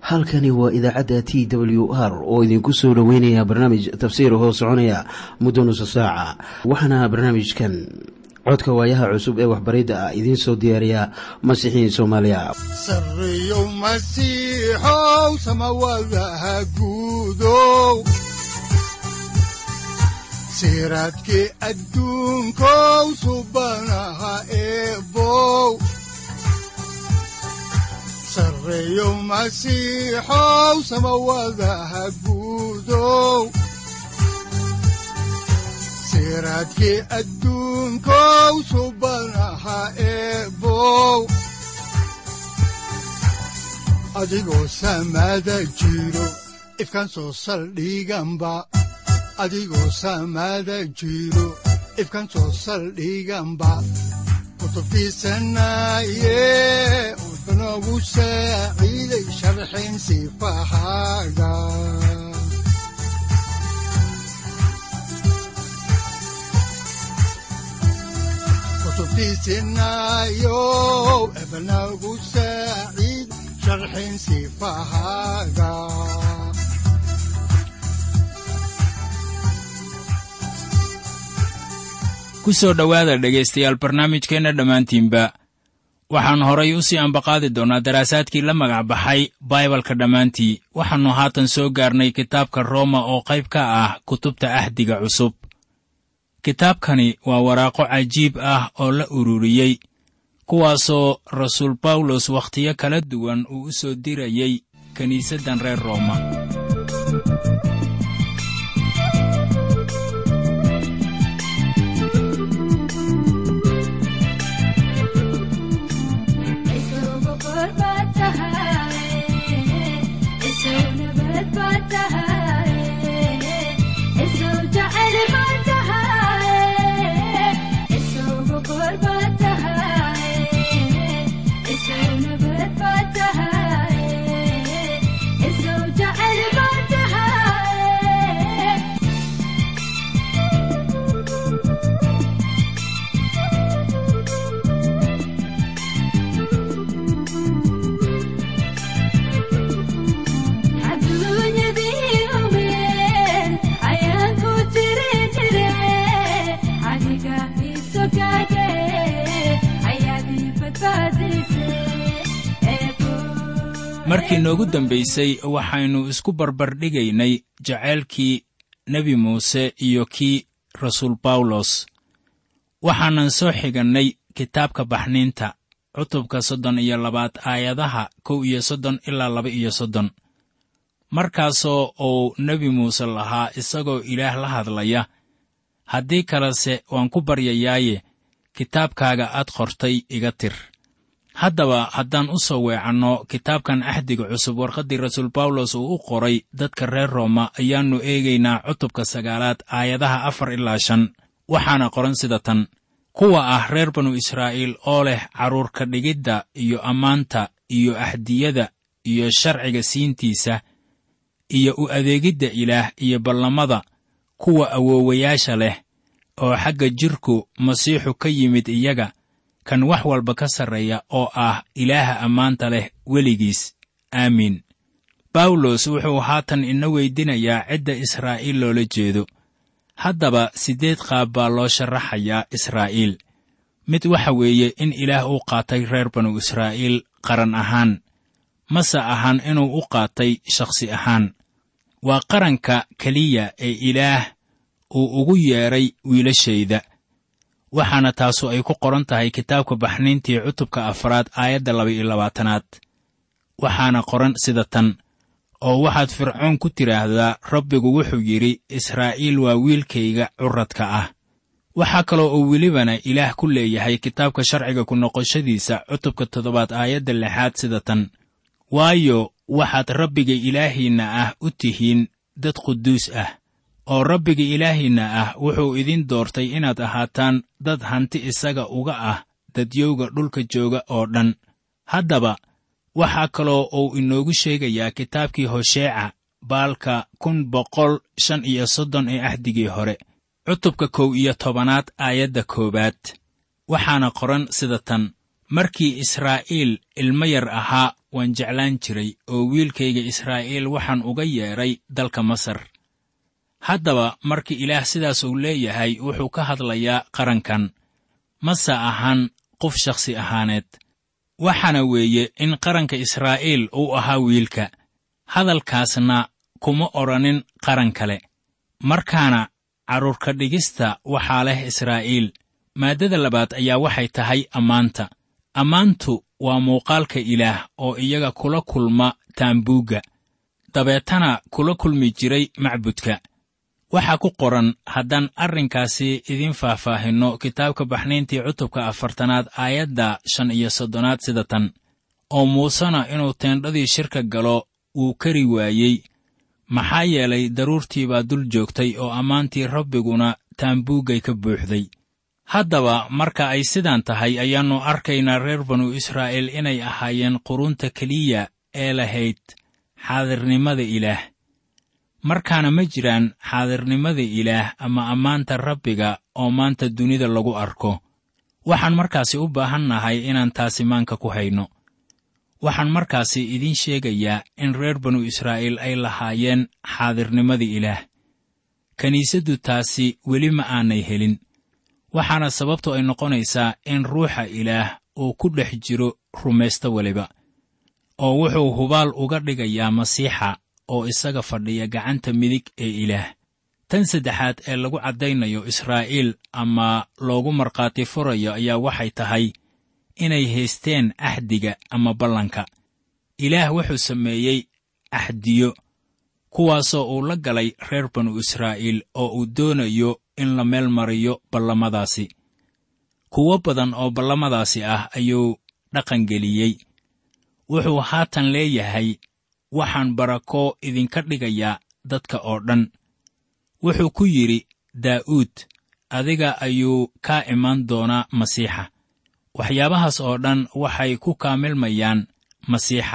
halkani waa idaacadda t w r oo idinku soo dhoweynaya barnaamij tafsiir hoo soconaya muddo nusa saaca waxaana barnaamijkan codka waayaha cusub ee waxbaridda ah idiin soo diyaariya masiixiin soomaaliya sareyow masiixow samawadaha guudow siraadkii adduunkow subanaha eebow sareyow masiixow samawadaha guudow siraadkii adduunkow subanaha eebow adigoo samada jiro ifkaan soo saldhiganba adigoo samada jiro ifkaan soo saldhiganba kutubtiisanaye wuxunogu saaciiday sharxin sifahaaga kutubtiisinayo ebnagu saaciid sharxin sifahaaga ku soo dhowaada dhegaystayaal barnaamijkeenna dhammaantiinba waxaan horay u sii ambaqaadi doonnaa daraasaadkii la magac baxay baibalka dhammaantii waxaannu haatan soo gaarnay kitaabka rooma oo qayb ka ah kutubta ahdiga cusub kitaabkani waa waraaqo cajiib ah oo la ururiyey kuwaasoo rasuul bawlos wakhtiyo kala duwan uu u soo dirayey kiniisaddan reer rooma markii noogu dambaysay waxaynu isku barbardhigaynay jaceylkii nebi muuse iyo kii rasuul bawlos waxaanan soo xigannay kitaabka baxniinta cutubka soddon iyo labaad aayadaha kow iyo soddon ilaa laba iyo soddon markaasoo uu nebi muuse lahaa isagoo ilaah la hadlaya haddii kalese waan ku baryayaaye kitaabkaaga aad qortay iga tir haddaba haddaan u soo weecanno kitaabkan ahdiga cusub warqaddii rasuul bawlos uu u qoray dadka reer rooma ayaannu eegaynaa cutubka sagaalaad aayadaha afar ilaa shan waxaana qoran sida tan kuwa ah reer banu israa'iil oo leh carruurka dhigidda iyo ammaanta iyo ahdiyada iyo sharciga siintiisa iyo u adeegidda ilaah iyo ballamada kuwa awoowayaasha leh oo xagga jidhku masiixu ka yimid iyaga kan wax walba ka sarreeya oo ah ilaaha ammaanta leh weligiis aamiin bawlos wuxuu haatan ina weydinayaa cidda israa'iil loola jeedo haddaba siddeed qaab baa loo sharaxayaa israa'iil mid waxa weeye in ilaah uu qaatay reer banu israa'iil qaran ahaan mase ahan inuu u qaatay shakhsi ahaan waa qaranka keliya ee ilaah uu ugu yeedhay wiilashayda waxaana taasu ay ku qoran tahay kitaabka baxniintii cutubka afraad aayadda laba-iyo labaatanaad waxaana qoran sida tan oo waxaad fircoon ku tidhaahdaa rabbigu wuxuu yidhi israa'iil waa wiilkayga curadka ah waxaa kaloo uu welibana ilaah ku leeyahay kitaabka sharciga ku noqoshadiisa cutubka toddobaad aayadda lixaad sida tan waayo waxaad rabbiga ilaahiinna ah u tihiin dad quduus ah oo rabbiga ilaahiinna ah wuxuu idin doortay inaad ahaataan dad hanti isaga uga ah dadyowga dhulka jooga oo dhan haddaba waxaa kaloo uu inoogu sheegayaa kitaabkii hosheeca baalka kun boqol shan iyo soddon ee ahdigii hore cutubka kow iyo tobanaad aayadda koowaad waxaana qoran sida tan markii israa'iil ilmo yar ahaa waan jeclaan jiray oo wiilkayga israa'iil waxaan uga yeedhay dalka masar haddaba markii ilaah sidaas uu leeyahay wuxuu ka hadlayaa qarankan mase ahan qof shakhsi ahaaneed waxaana weeye in qaranka israa'iil uu ahaa wiilka hadalkaasna kuma odhanin qaran kale markaana carruurka dhigista waxaa leh israa'iil maaddada labaad ayaa waxay tahay ammaanta ammaantu waa muuqaalka ilaah oo iyaga kula kulma taambuugga dabeetana kula kulmi jiray macbudka waxaa ku qoran haddaan arrinkaasi idiin faahfaahinno kitaabka baxnayntii cutubka afartanaad aayadda shan iyo soddonaad sida tan oo muusena inuu teendhadii shirka galo wuu kari waayey maxaa yeelay daruurtii baa dul joogtay oo ammaantii rabbiguna taambuuggay ka buuxday haddaba marka ay sidaan tahay ayaannu arkaynaa reer banu israa'iil inay ahaayeen qurunta keliya ee lahayd xaadirnimada ilaah markaana ma jiraan xaadirnimada ilaah ama ammaanta rabbiga oo maanta dunida lagu arko waxaan markaasi u baahan nahay inaan taasi maanka ku hayno waxaan markaasi idiin sheegayaa in reer banu israa'iil ay lahaayeen xaadirnimada ilaah kiniisaddu taasi weli ma aanay helin waxaana sababtu ay noqonaysaa in ruuxa ilaah uu ku dhex jiro rumaysto weliba oo wuxuu hubaal uga dhigayaa masiixa oo isaga fadhiya gacanta midig ee ilaah tan saddexaad ee lagu caddaynayo israa'iil ama loogu markhaati furayo ayaa waxay tahay inay haysteen axdiga ama ballanka ilaah wuxuu sameeyey axdiyo kuwaasoo uu la galay reer banu israa'iil oo uu doonayo in la meel mariyo ballamadaasi kuwo badan oo ballamadaasi ah ayuu dhaqangeliyey wuxuu haatan leeyahay waxaan barako idinka dhigayaa dadka oo dhan wuxuu ku yidhi daa'uud adiga ayuu kaa imaan doonaa masiixa waxyaabahaas oo dhan waxay ku kaamilmayaan masiixa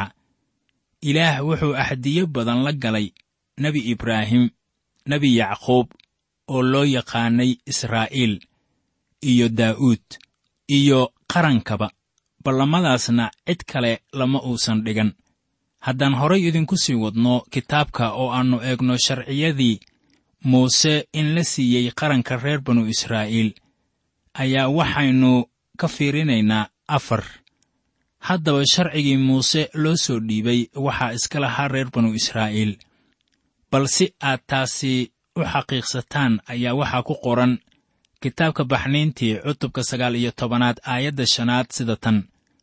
ilaah wuxuu axdiyo badan la galay nebi ibraahim nebi yacquub oo loo yaqaanay israa'iil iyo daa'uud iyo qarankaba ballamadaasna cid kale lama uusan dhigan haddaan horay idinku sii wadno kitaabka oo aannu eegno sharciyadii muuse in la siiyey qaranka reer banu israa'iil ayaa waxaynu ka fiirinaynaa afar haddaba sharcigii muuse loo soo dhiibay waxaa iska lahaa reer banu israa'iil bal si aad taasi u xaqiiqsataan ayaa waxaa ku qoran kitaabka baxniintii cutubka sagaal iyo tobanaad aayadda shanaad sida tan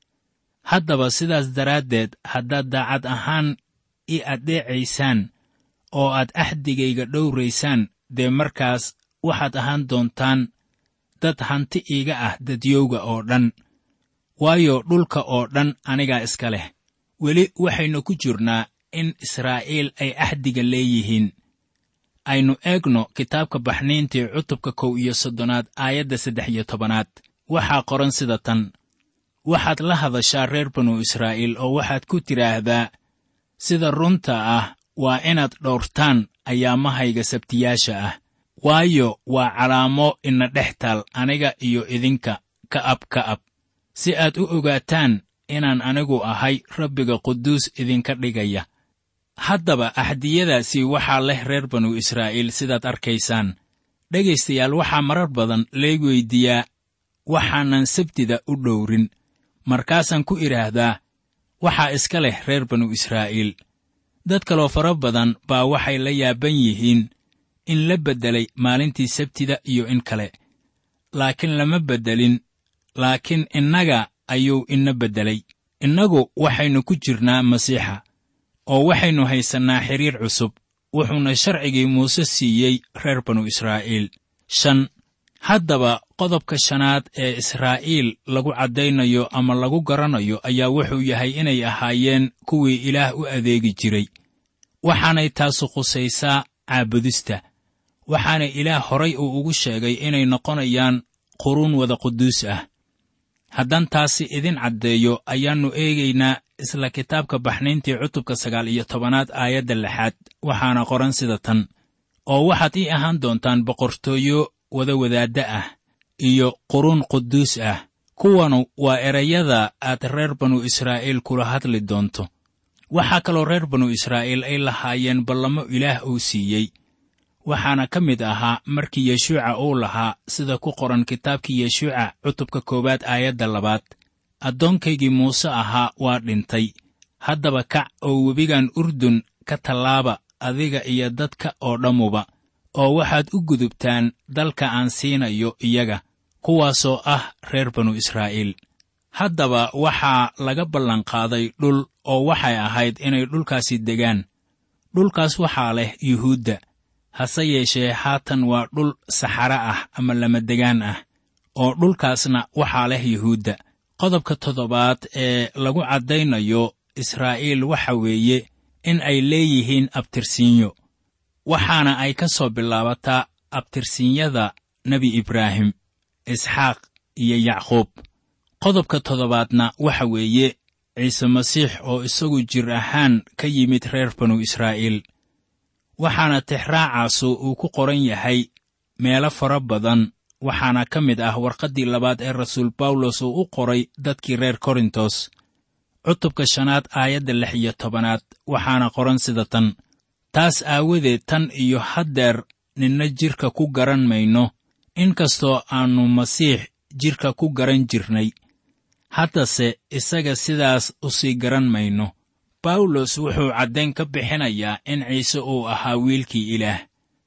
haddaba sidaas daraaddeed haddaad daacad ahaan i addeecaysaan oo aad axdigayga dhowraysaan dee markaas waxaad ahaan doontaan dad hanti iiga ah dadyowga oo dhan waayo dhulka oo dhan anigaa iska leh weli waxaynu ku jirnaa in israa'iil ay axdiga leeyihiin aynu eegno kitaabka baxniintii cutubka kow iyo soddonaad aayadda saddex iyo tobanaad waxaa qoran sida tan waxaad la hadashaa reer banu israa'iil oo waxaad ku tidhaahdaa sida runta ah waa inaad dhowrtaan ayaamahayga sabtiyaasha ah waayo waa calaamo ina dhex taal aniga iyo idinka ka'ab ka'ab si aad u ogaataan inaan anigu ahay rabbiga quduus idinka dhigaya haddaba axdiyadaasi waxaa leh reer banu israa'iil sidaad arkaysaan dhegaystayaal waxaa marar badan lee weyddiiyaa waxaanan sabtida u dhowrin markaasaan ku idhaahdaa waxaa iska leh reer banu israa'iil dad kaloo fara badan baa waxay la yaaban yihiin in la beddelay maalintii sabtida iyo in kale laakiin lama beddelin laakiin innaga ayuu ina beddelay innagu waxaynu ku jirnaa masiixa oo waxaynu haysannaa xidhiir cusub wuxuuna sharcigii muuse siiyey reer banu israa'iil shan haddaba qodobka shanaad ee israa'iil lagu caddaynayo ama lagu garanayo ayaa wuxuu yahay inay ahaayeen kuwii ilaah u adeegi jiray waxaanay taasu khusaysaa caabudista waxaana ilaah horay uu ugu sheegay inay noqonayaan quruun wada quduus ah haddaan taasi idin caddeeyo ayaannu eegaynaa isla kitaabka baxnayntii cutubka sagaal iyo tobanaad aayadda lixaad waxaana qoran sida tan oo waxaad ii ahaan doontaan boqortooyo wada wadaadda ah iyo quruun quduus ah kuwanu waa erayada aad reer banu israa'iil kula hadli doonto waxaa kaloo reer banu israa'iil ay lahaayeen ballamo ilaah uu siiyey waxaana ka mid ahaa markii yeshuuca uu lahaa sida ku qoran kitaabkii yeshuuca cutubka koowaad aayadda labaad addoonkaygii muuse ahaa waa dhintay haddaba kac oo webigan urdun ka tallaaba adiga iyo dadka oo dhammuba oo waxaad u gudubtaan dalka aan siinayo iyaga kuwaasoo ah reer banu israa'iil haddaba waxaa laga ballanqaaday dhul oo waxay ahayd inay dhulkaasi degaan dhulkaas waxaa leh yuhuudda hase yeeshee haatan waa dhul saxare ah ama lamadegaan ah oo dhulkaasna waxaa leh yuhuudda qodobka toddobaad ee lagu caddaynayo israa'iil waxa weeye in ay leeyihiin abtirsiinyo waxaana ay ka soo bilaabataa abtirsiinyada nebi ibraahim isxaaq iyo yacquub qodobka toddobaadna waxa weeye ciise masiix oo isagu jir ahaan ka yimid reer banu israa'iil waxaana tixraacaasu uu ku qoran yahay meelo fara badan waxaana ka mid ah warqaddii labaad ee rasuul bawlos uu u qoray dadkii reer korintos cutubka shanaad aayadda lix iyo tobanaad waxaana qoran sida tan taas aawadeed tan iyo haddeer ninna jidhka ku garan mayno inkastoo aannu masiix jidhka ku garan jirnay haddase isaga sidaas u sii garan mayno bawlos wuxuu caddayn ka bixinayaa in ciise uu ahaa wiilkii ilaah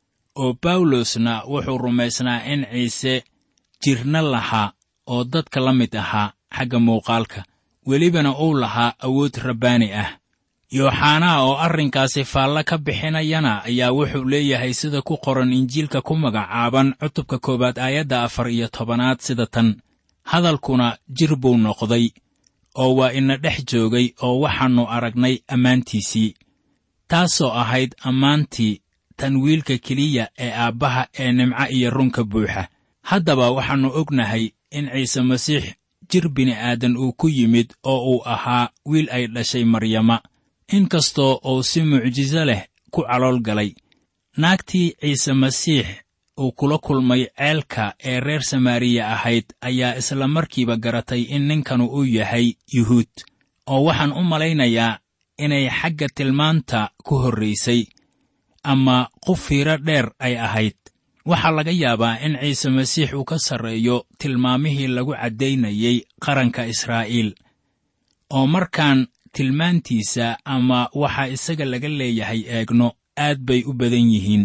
oo bawlosna wuxuu rumaysnaa in ciise jirna lahaa oo dadka la mid ahaa xagga muuqaalka welibana uu lahaa awood rabbaani ah yooxanaa oo arrinkaasi faallo ka bixinayana ayaa wuxuu leeyahay sida ku qoran injiilka ku magacaaban cutubka koowaad aayadda afar iyo tobanaad sida tan hadalkuna jir buu noqday oo waa ina dhex joogay oo waxaannu aragnay ammaantiisii taasoo ahayd ammaantii tan wiilka keliya ee aabbaha ee nimco iyo runka buuxa haddaba waxaannu ognahay in ciise masiix jir bini'aadan uu ku yimid oo uu ahaa wiil ay dhashay maryama inkastoo uu si mucjiso leh ku calool galay naagtii ciise masiix uu kula kulmay ceelka ee reer samaariya ahayd ayaa isla markiiba garatay in ninkanu uu yahay yuhuud oo waxaan u malaynayaa inay xagga tilmaanta ku horraysay ama qof fiiro dheer ay ahayd waxaa laga yaabaa in ciise masiix uu ka sarreeyo tilmaamihii lagu caddaynayey qaranka israa'iil oo markaan tilmaantiisa ama waxa isaga laga leeyahay eegno aad bay u badan yihiin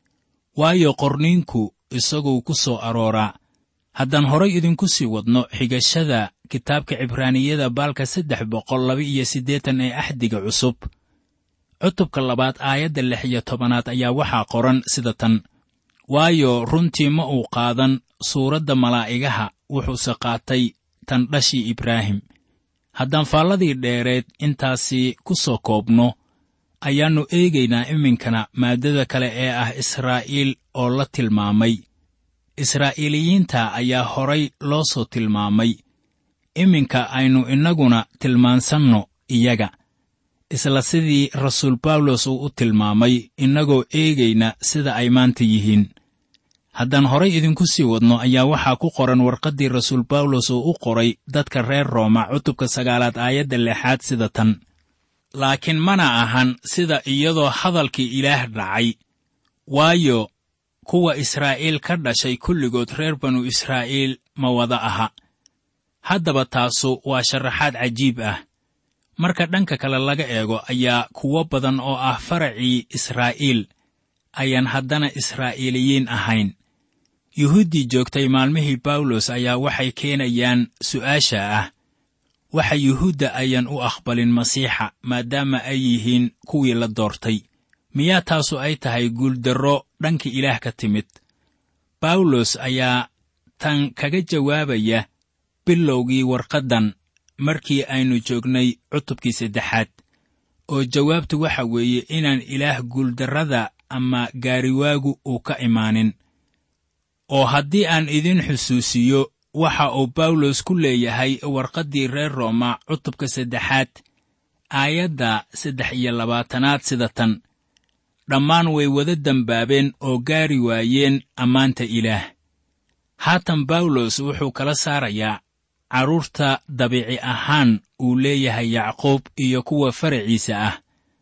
waayo qorniinku isaguu ku soo arooraa haddaan horay idinku sii wadno xigashada kitaabka cibraaniyada baalka saddex boqol laba iyo siddeetan ee axdiga cusub cutubka labaad aayadda lix iyo tobanaad ayaa waxaa qoran sida tan waayo runtii ma uu qaadan suuradda malaa'igaha wuxuuse qaatay tan dhashii ibraahim haddaan faalladii dheereed intaasi ku soo koobno ayaannu eegaynaa iminkana maaddada kale ee ah israa'iil oo la tilmaamay israa'iiliyiinta ayaa horay loo soo tilmaamay iminka aynu innaguna tilmaansanno iyaga isla sidii rasuul bawlos uu u tilmaamay innagoo eegayna sida ay maanta yihiin haddaan horay idinku sii wadno ayaa waxaa ku qoran warqaddii rasuul bawlos uu u qoray dadka reer rooma cutubka sagaalaad aayadda lixaad sida tan laakiin mana ahan sida iyadoo hadalkii ilaah dhacay waayo kuwa israa'iil ka dhashay kulligood reer banu israa'iil ma wada aha haddaba taasu waa sharaxaad cajiib ah marka dhanka kale laga eego ayaa kuwo badan oo ah faracii israa'iil ayaan haddana israa'iiliyiin ahayn yuhuuddii joogtay maalmihii bawlos ayaa waxay keenayaan su'aasha ah waxa yuhuudda ayaan u aqbalin masiixa maadaama ay yihiin kuwii la doortay miyaa taasu ay tahay guuldarro dhanka ilaah ka timid bawlos ayaa tan kaga jawaabaya bilowgii warqaddan markii aynu joognay cutubkii saddexaad oo jawaabtu waxa weeye inaan ilaah guuldarrada ama gaariwaagu uu ka imaanin oo haddii aan idin xusuusiyo waxa uu bawlos ku leeyahay warqaddii reer rooma cutubka saddexaad aayadda saddex iyo labaatanaad sida tan dhammaan way wada dembaabeen oo gaari waayeen ammaanta ilaah haatan bawlos wuxuu kala saarayaa carruurta dabiici ahaan uu leeyahay yacquub iyo kuwa faraciisa ah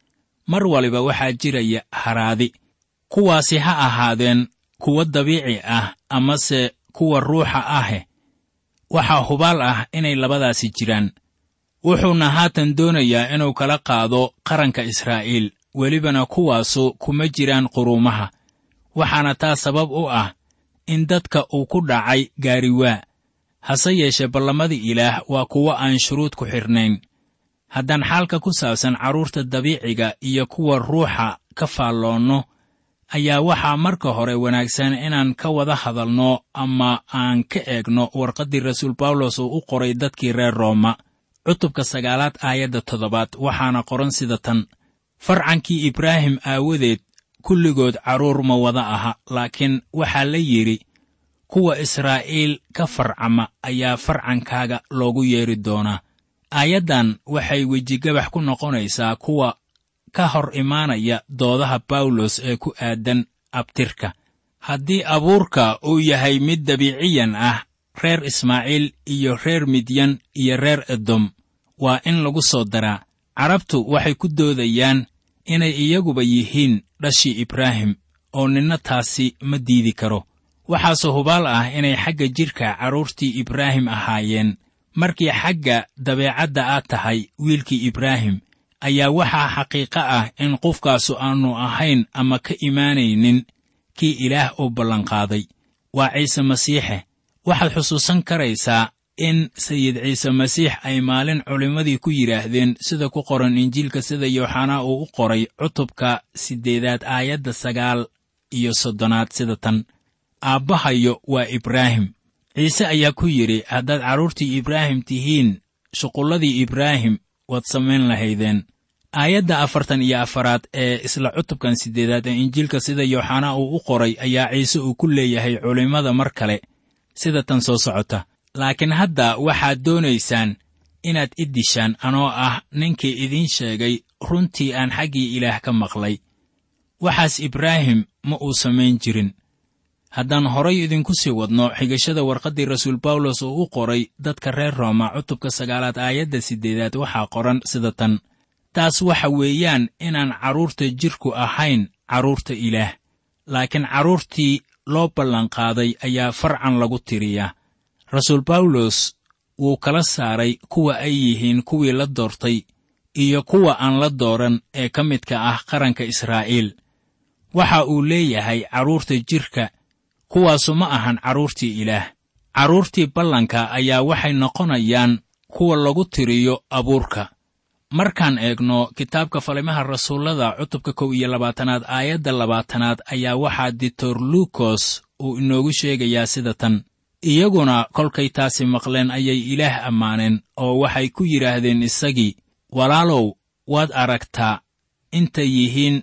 mar waliba waxaa jiraya haraadi kuwaasi ha ahaadeen kuwa dabiici ah amase kuwa ruuxa ahe waxaa hubaal ah inay labadaasi jiraan wuxuuna haatan doonayaa inuu kala qaado qaranka israa'iil welibana kuwaasu kuma jiraan quruumaha waxaana taa sabab u ah in dadka uu ku dhacay gaariwaa hase yeeshee ballamadii ilaah waa kuwo aan shuruud ku xidhnayn haddaan xaalka ku saabsan carruurta dabiiciga iyo kuwa ruuxa ka faalloonno ayaa waxaa marka hore wanaagsan inaan ka wada hadalno ama aan ka eegno warqaddii rasuul bawlos uu u qoray dadkii reer rooma cutubka sagaalaad aayadda toddobaad waxaana qoran sida tan farcankii ibraahim aawadeed kulligood carruur ma wada aha laakiin waxaa la yidhi kuwa israa'iil ka farcama ayaa farcankaaga loogu yeedhi doonaa aayaddan waxay wejigabax ku noqonaysaa kuwa ka hor imaanaya doodaha bawlos ee ku aadan abtirka haddii abuurka uu yahay mid dabiiciyan ah reer ismaaciil iyo reer midyan iyo reer edom waa in lagu soo daraa carabtu waxay ku doodayaan inay iyaguba yihiin dhashii ibraahim oo ninna taasi ma diidi karo waxaase hubaal ah inay xagga jidhka carruurtii ibraahim ahaayeen markii xagga dabeecadda aad tahay wiilkii ibraahim ayaa waxaa xaqiiqo ah in qofkaasu aannu ahayn ama ka imaanaynin kii ilaah uu ballanqaaday waa ciise masiixe waxaad xusuusan karaysaa in sayid ciise masiix ay maalin culimmadii ku yidhaahdeen sida ku qoran injiilka sida yooxanaa uu u qoray cutubka siddeedaad aayadda sagaal iyo soddonaad sida tan aabbahayo waa ibraahim ciise ayaa ku yidhi haddaad carruurtii ibraahim tihiin shuqulladii ibraahim waad samayn lahaydeen aayadda afartan iyo afaraad ee isla cutubkan siddeedaad ee injiilka sida yooxanaa uu u qoray ayaa ciise uu ku leeyahay culimmada mar kale sida tan soo socota laakiin hadda waxaad doonaysaan inaad i dishaan anoo ah ninkii idiin sheegay runtii aan xaggii ilaah ka maqlay waxaas ibraahim ma uu samayn jirin haddaan horay idinku sii wadno xigashada warqaddii rasuul bawlos uu u qoray dadka reer rooma cutubka sagaalaad aayadda siddeedaad waxaa qoran sida tan taas waxa weeyaan inaan carruurta jidhku ahayn carruurta ilaah laakiin carruurtii loo ballanqaaday ayaa farcan lagu tiriyaa rasuul bawlos wuu kala saaray kuwa ay yihiin kuwii la doortay iyo kuwa aan la dooran ee ka midka ah qaranka israa'iil waxa uu leeyahay carruurta jidhka kuwaasu ma ahan carruurtii ilaah carruurtii ballanka ayaa waxay noqonayaan kuwa lagu tiriyo abuurka markaan eegno kitaabka falimaha rasuullada cutubka kow iyo labaatanaad aayadda labaatanaad ayaa waxaa ditor luukos uu inoogu sheegayaa sida tan iyaguna kolkay taasi maqleen ayay ilaah ammaaneen oo waxay ku yidhaahdeen isagii walaalow waad aragtaa intay yihiin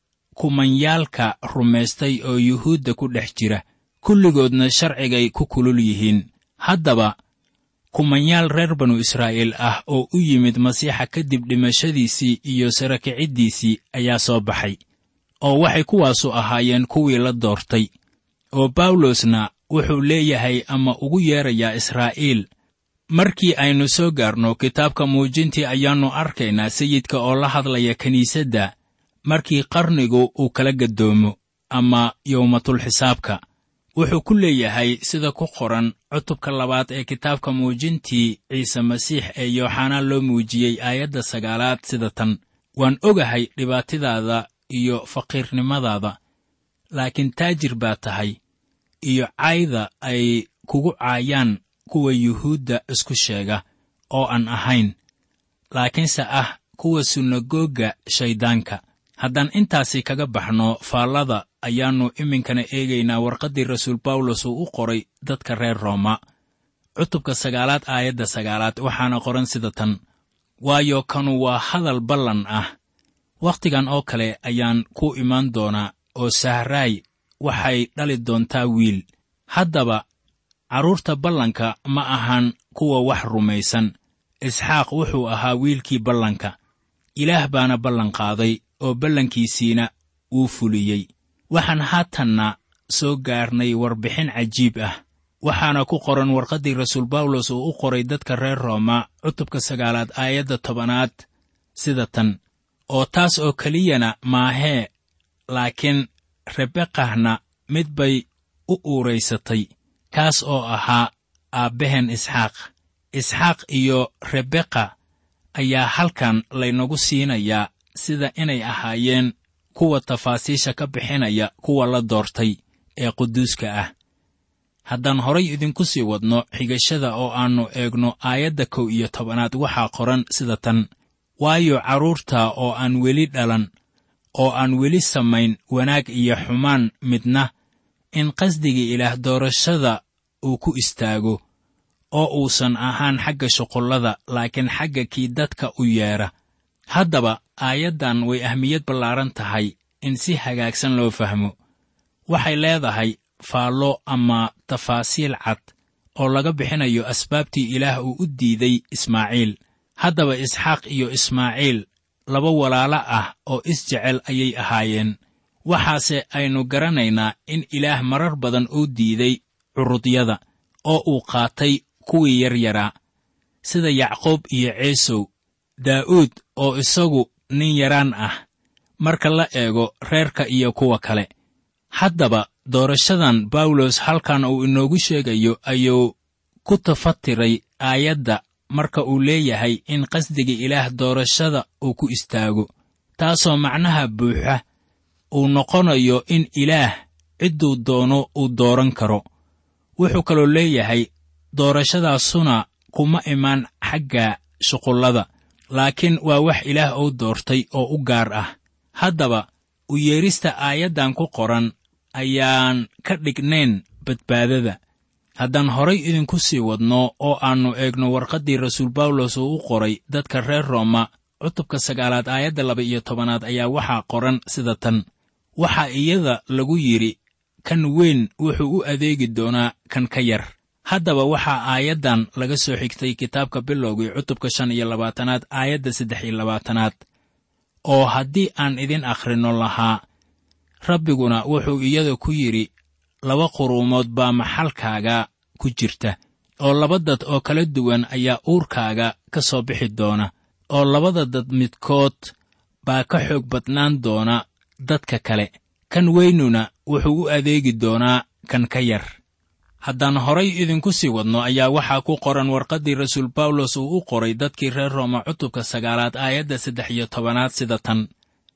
kumanyaalka rumaystay oo yuhuudda ku dhex jira kulligoodna sharcigay ku kulul yihiin haddaba kumanyaal reer banu israa'iil ah oo u yimid masiixa kadib dhimashadiisii iyo sara kiciddiisii ayaa soo baxay oo waxay kuwaasu ahaayeen kuwii la doortay oo bawlosna wuxuu leeyahay ama ugu yeedrayaa israa'iil markii aynu soo gaarno kitaabka muujintii ayaannu arkaynaa sayidka oo la hadlaya kiniisadda markii qarnigu uu kala gaddoomo ama yowmatulxisaabka wuxuu ku leeyahay sida ku qoran cutubka labaad ee kitaabka muujintii ciise masiix ee yooxanaa loo muujiyey aayadda sagaalaad sida tan waan ogahay dhibaatadaada iyo faqiirnimadaada laakiin taajir baa tahay iyo cayda ay kugu caayaan kuwa yuhuudda isku sheega oo aan ahayn laakiinse ah kuwa sunagoogga shayddaanka haddaan intaasi kaga baxno faallada ayaannu iminkana eegaynaa warqaddii rasuul bawlos uu u qoray dadka reer rooma cutubka sagaalaad aayadda sagaalaad waxaana qoran sida tan waayo kanu waa hadal ballan ah wakhtigan oo kale ayaan ku imaan doonaa oo sahraay waxay dhali doontaa wiil haddaba carruurta ballanka ma ahan kuwa wax rumaysan isxaaq wuxuu ahaa wiilkii ballanka ilaah baana ballanqaaday oo ballankiisiina wuu fuliyey waxaan haatanna soo gaarnay warbixin cajiib ah waxaana ku qoran warqaddii rasuul bawlos uu u qoray dadka reer rooma cutubka sagaalaad aayadda tobanaad sida tan oo taas oo keliyana maahee laakiin rebekahna mid bay u uuraysatay kaas oo ahaa aabbehen isxaaq isxaaq iyo rebeka ayaa halkan laynagu siinayaa sida inay ahaayeen kuwa tafaasiisha ka bixinaya kuwa la doortay ee quduuska ah haddaan horay idinku sii wadno xigashada oo aannu eegno aayadda kow iyo tobanaad waxaa qoran sida tan waayo carruurta oo aan weli dhalan oo aan weli samayn wanaag iyo xumaan midna in qasdigii ilaah doorashada uu ku istaago oo uusan ahaan xagga shuqullada laakiin xagga kii dadka u yeedha haddaba aayaddan way ahmiyad ballaaran tahay in si hagaagsan loo fahmo waxay leedahay faallo ama tafaasiil cad oo laga bixinayo asbaabtii ilaah uu u diiday ismaaciil haddaba isxaaq iyo ismaaciil laba walaalo ah oo isjecel ayay ahaayeen waxaase aynu garanaynaa in ilaah marar badan uu diiday curudyada oo uu qaatay kuwii yaryaraa sida yacquub iyo ciisow daa'uud oo isagu nin yaraan ah marka la eego reerka iyo kuwa kale haddaba doorashadan bawlos halkan uu inoogu sheegayo ayuu ku tafatiray aayadda marka uu leeyahay in qasdiga ilaah doorashada uu ku istaago taasoo macnaha buuxa uu noqonayo in ilaah cidduu doono uu dooran karo wuxuu kaloo leeyahay doorashadaasuna kuma imaan xagga shuqullada laakiin waa wax ilaah uu doortay oo u gaar ah haddaba u yeedhista aayaddan ku qoran ayaan ka dhignayn badbaadada haddaan horay idinku sii wadno oo aannu eegno warqaddii rasuul bawlos uu u qoray dadka reer rooma cutubka sagaalaad aayadda laba iyo tobanaad ayaa waxaa qoran sida tan waxaa iyada lagu yidhi kan weyn wuxuu u adeegi doonaa kan ka yar haddaba waxaa aayaddan laga soo xigtay kitaabka bilowgii cutubka shan iyo labaatanaad aayadda saddex iyo labaatanaad oo haddii aan idin akhrinno lahaa rabbiguna wuxuu iyada ku yidhi laba quruumood baa maxalkaaga ku jirta oo laba dad oo kala duwan ayaa uurkaaga ka soo bixi doona oo labada dad midkood baa ka xoog badnaan doona dadka kale kan weynuna wuxuu u adeegi doonaa kan ka yar haddaan horay idinku sii wadno ayaa waxaa ku qoran warqaddii rasuul bawlos uu u qoray dadkii reer rooma cutubka sagaalaad aayadda saddex iyo tobanaad sida tan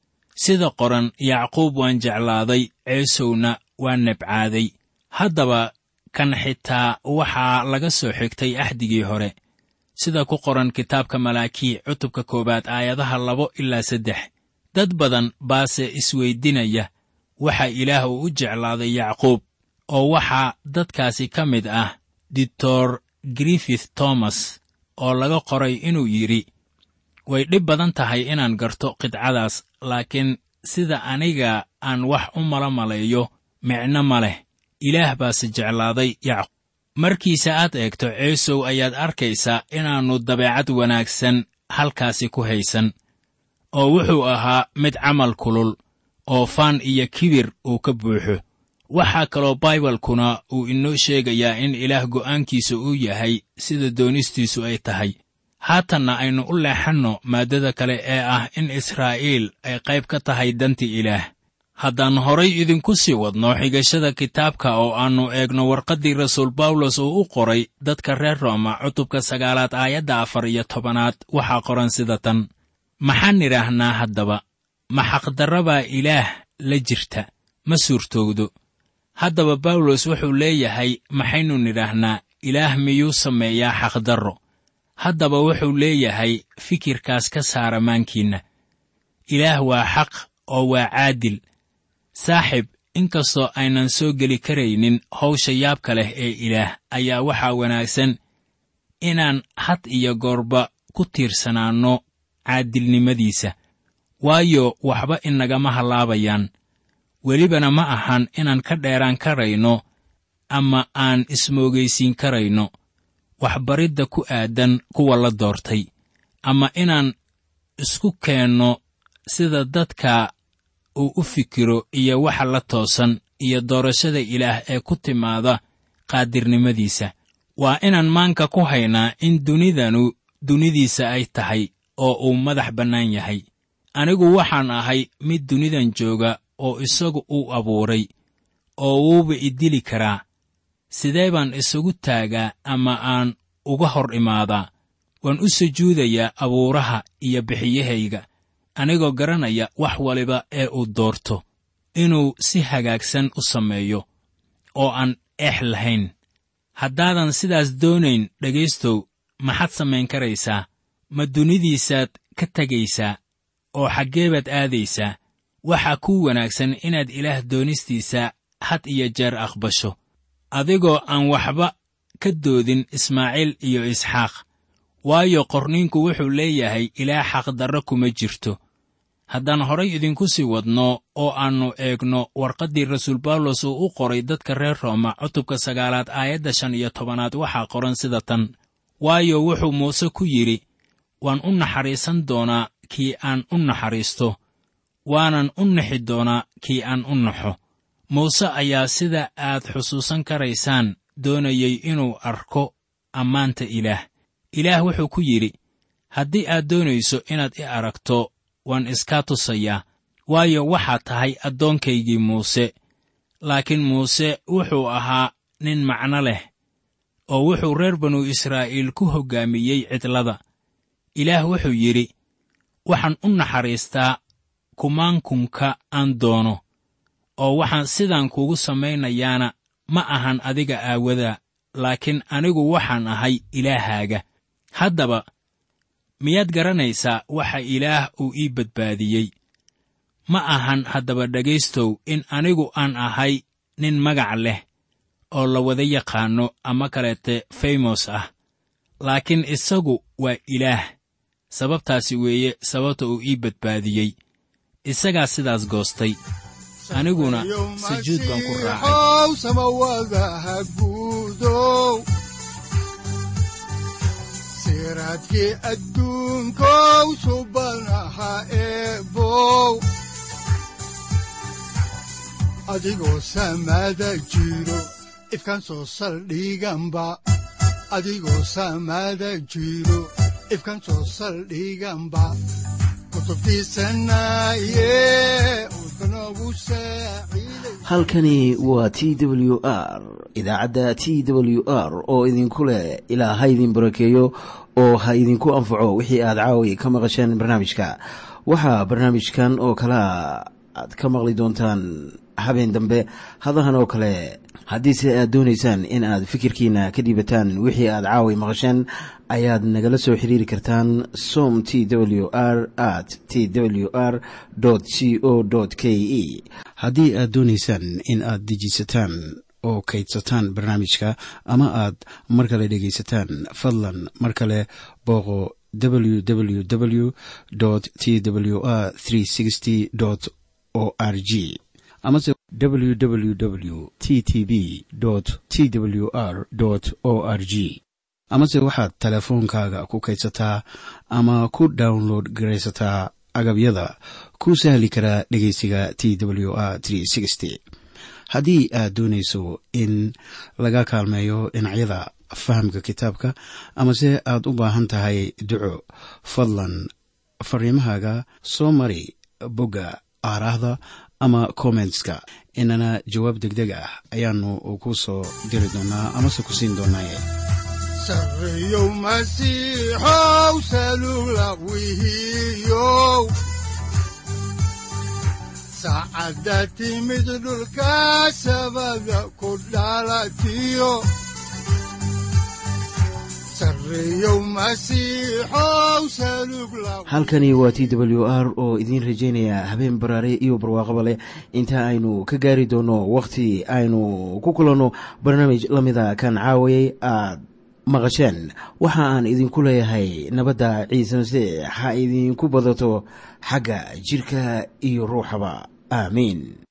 sida qoran yacquub waan jeclaaday ceesowna waan nebcaaday haddaba kan xitaa waxaa laga soo xigtay axdigii hore sida ku qoran kitaabka malaakii cutubka koowaad aayadaha labo ilaa saddex dad badan baase isweydinaya waxa ilaah uu u jeclaaday yacquub oo waxaa dadkaasi ka mid ah doctor griffith thomas oo laga qoray inuu yidhi way dhib badan tahay inaan garto qidcadaas laakiin sida aniga aan wax u mala maleeyo micno ma leh ilaah baase jeclaaday yacquub markiise aad eegto ceesow ayaad arkaysaa inaannu dabeecad wanaagsan halkaasi ku haysan oo wuxuu ahaa mid camal kulul oo faan iyo kibir uu ka buuxo waxaa kaloo baibalkuna uu inoo sheegayaa in ilaah go'aankiisa uu yahay sida doonistiisu ay tahay haatanna aynu u leexanno maaddada kale ee ah in israa'iil ay qayb ka tahay danti ilaah haddaan horay idinku sii wadno xigashada kitaabka oo aannu eegno warqaddii rasuul bawlos uu u qoray dadka reer rooma cutubka sagaalaad aayadda afar iyo tobanaad waxaa qoran sida tan maxaan nidhaahnaa haddaba ma xaqdarrabaa ilaah la jirta ma suurtowdo haddaba bawlos wuxuu leeyahay maxaynu nidhaahnaa ilaah miyuu sameeyaa xaqdarro haddaba wuxuu leeyahay fikirkaas ka saara maankiinna ilaah waa xaq oo waa caadil saaxib inkastoo aynan soo geli karaynin hawsha yaabka leh ee ilaah ayaa waxaa wanaagsan inaan had iyo goorba ku tiirsanaanno caadilnimadiisa waayo waxba inagama hallaabayaan welibana ma ahan inaan ka dheeraan karayno ama aan ismoogaysiin karayno waxbaridda ku aadan kuwa la doortay ama inaan isku keenno sida dadka uu u fikiro iyo waxa la toosan iyo doorashada ilaah ee ku timaada qaadirnimadiisa waa inaan maanka ku haynaa in dunidanu dunidiisa ay tahay oo uu madax bannaan yahay anigu waxaan ahay mid dunidan jooga oo isagu uu abuuray oo wuuba i dili karaa sidee baan isugu taagaa ama aan uga hor imaadaa waan u sujuudayaa abuuraha iyo bixiyahayga anigoo garanaya wax waliba ee uu doorto inuu si hagaagsan u sameeyo oo aan eex lahayn haddaadan sidaas doonayn dhegaystow maxaad samayn karaysaa ma dunidiisaad ka tegaysaa oo xaggee baad aadaysaa waxaa kuu wanaagsan inaad ilaah doonistiisa had iyo jeer aqbasho adigoo aan waxba ka doodin ismaaciil iyo isxaaq waayo qorniinku wuxuu leeyahay ilaah xaqdarro kuma jirto haddaan horay idinku sii wadno oo aannu eegno warqaddii rasuul bawlos uu u qoray dadka reer rooma cutubka sagaalaad aayadda shan iyo tobanaad waxaa qoran sida tan waayo wuxuu muuse ku yidhi waan u naxariisan doonaa kii aan u naxariisto waanan u nixi doonaa kii aan u naxo muuse ayaa sida aad xusuusan karaysaan doonayey inuu arko ammaanta ilaah ilaah wuxuu ku yidhi haddii aad doonayso inaad i aragto waan iskaa tusayaa waayo waxaad tahay addoonkaygii muuse laakiin muuse wuxuu ahaa nin macno leh oo wuxuu reer banu israa'iil ku hoggaamiyey cidlada ilaah wuxuu yidhi waxaan u naxariistaa kumaankunka aan doono oo waxaan sidaan kugu samaynayaana ma ahan adiga aawadaa laakiin anigu waxaan ahay ilaahaaga haddaba miyaad garanaysaa waxa ilaah uu ii badbaadiyey ma ahan haddaba dhegaystow in anigu aan ahay nin magac leh oo la wada yaqaanno ama kaleete faymos ah laakiin isagu waa ilaah sababtaasi weeye sababta uu ii badbaadiyey isagaa sidaas goostay aniguna sujuud baan ku raacay ow samawadaha guudow siraadkii adduunkow subanaha eebow adigoo samada jiro ifkan soo saldhiganba adigoo samada jiro ifkan soo saldhiganba kutubtiisanaye udbanogu saaciiday halkani waa t w r idaacadda t w r oo idinku leh ilaa ha idin barakeeyo oo ha idinku anfaco wixii aad caawi ka maqasheen barnaamijka waxaa barnaamijkan oo kalea aad ka maqli doontaan habeen dambe hadahan oo kale haddiise aad doonaysaan in aad fikirkiina ka dhiibataan wixii aad caawi maqasheen ayaad nagala soo xiriiri kartaan som t w r at t w r c o k e haddii aad doonaysaan in aad dejiisataan oo kaydsataan barnaamijka ama aad mar kale dhegaysataan fadlan mar kale booqo www t w r o r g amase www t t b t w r o r g amase waxaad teleefoonkaaga ku kaydsataa ama ku download garaysataa agabyada ku sahli karaa dhegeysiga t w r haddii aad doonayso in laga kaalmeeyo dhinacyada fahamka kitaabka amase aad u baahan tahay duco fadlan fariimahaaga soo mari bogga aaraahda ama kommentska inana jawaab degdeg ah ayaanu ku soo diri doonaa amase ku siin doonaaye sarreyow masiixow salula wihiyow saacadda timid dhulka sabada ku dhalatiyo sarreyow masiixow salug la halkani waa t w r oo idiin rajaynaya habeen baraare iyo barwaaqaba leh inta aynu ka gaari doono wakhti aynu ku kulanno barnaamij la mida kan caawayay aad maqasheen waxa aan idinku leeyahay nabadda ciise masiix ha idinku badato xagga jidhka iyo ruuxaba aamiin